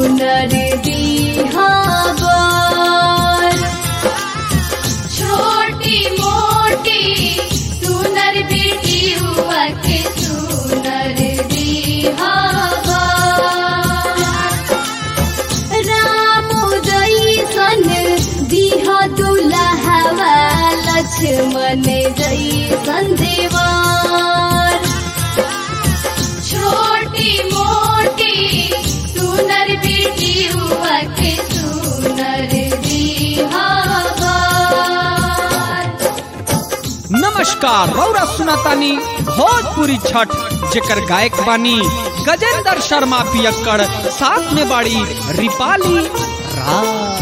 सुनर बिहार छोटी मोटी सुनर बेटी हुआ के सुनर बिहार राम जैसन दिह दुल्हवा लक्ष्मण जैसन देवार छोटी मोटी सुनर बेटी हुआ के सुनर बिहार नमस्कार रौरा सुनातानी भोजपुरी छठ जेकर गायक बानी गजेंद्र शर्मा पियक्कड़ साथ में बाड़ी रिपाली राज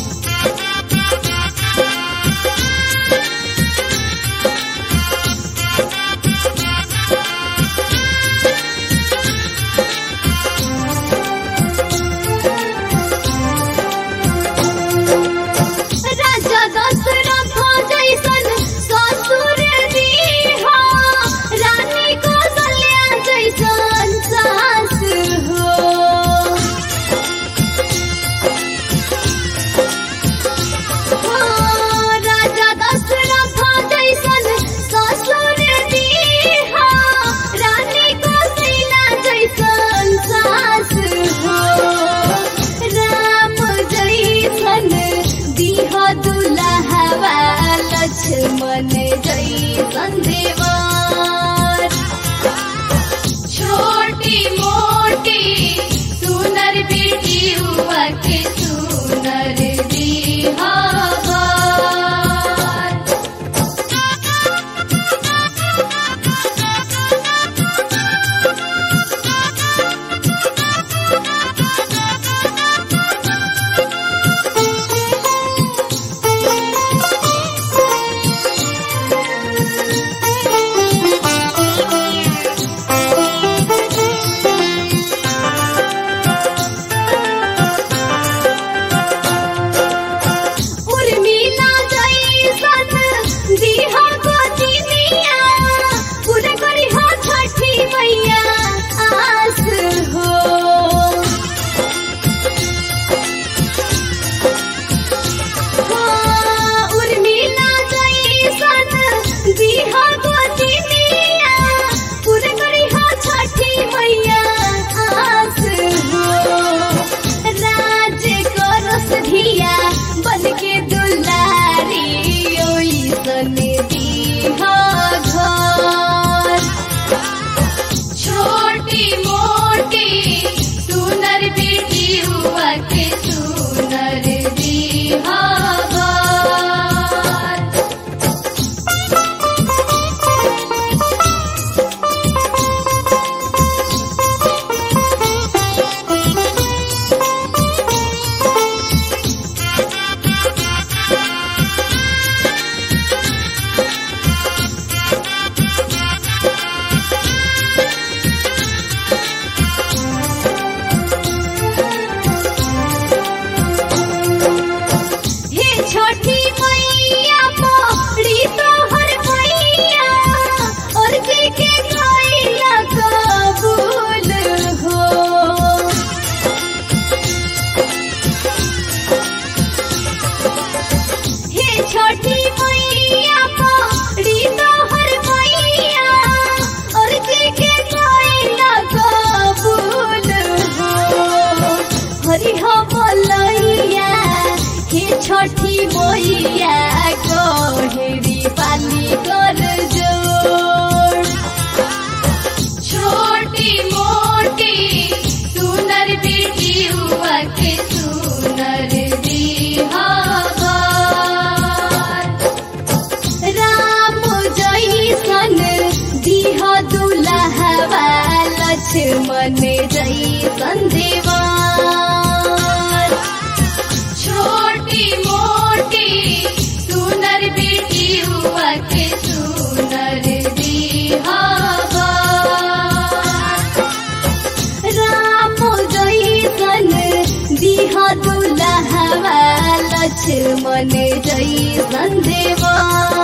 राजा दशरथ जैसन ससुर दीहा रानी कौशल्या जैसन सास हो हाँ, राजा दशरथ जैसन ससुर दीहा रानी कौशल्या जैसन सास हो राम जैसन दिह दुल्हवा लक्ष्मण जैसन देवार छोटी मोटी सुनर बेटी हुआ के सुनर बिहार उर्मिला जैसन दिहा गोदिनिया पूरा करी हो छठी मैया आस हो हाँ, उर्मिला जैसन दिहा गोदिनिया पूरा करी हो छठी मैया आस हो राज करस धिया बन के दुलारी ओइसन दीहा घर छोटी मोटी सुनर बेटी हुआ के सुनर बिहार हे छोटी मैया मोरी तोहर मैया और के के गइला कबूल हो हे छोटी मैया मोरी तोहर मैया और के के गइला कबूल हो हरि हो बोलैया हे छठी मैया कोहरी पाली कर जोड़ छोटी मोटी सुनर बेटी हुआ के सुनर बिहार राम जैसन दिह दुल्हवा लक्ष्मण जैसन देवार छोटी मोटी सुनर बेटी हुआ के सुनर बिहार राम जैसन दिह दुल्हवा लक्ष्मण जैसन देवा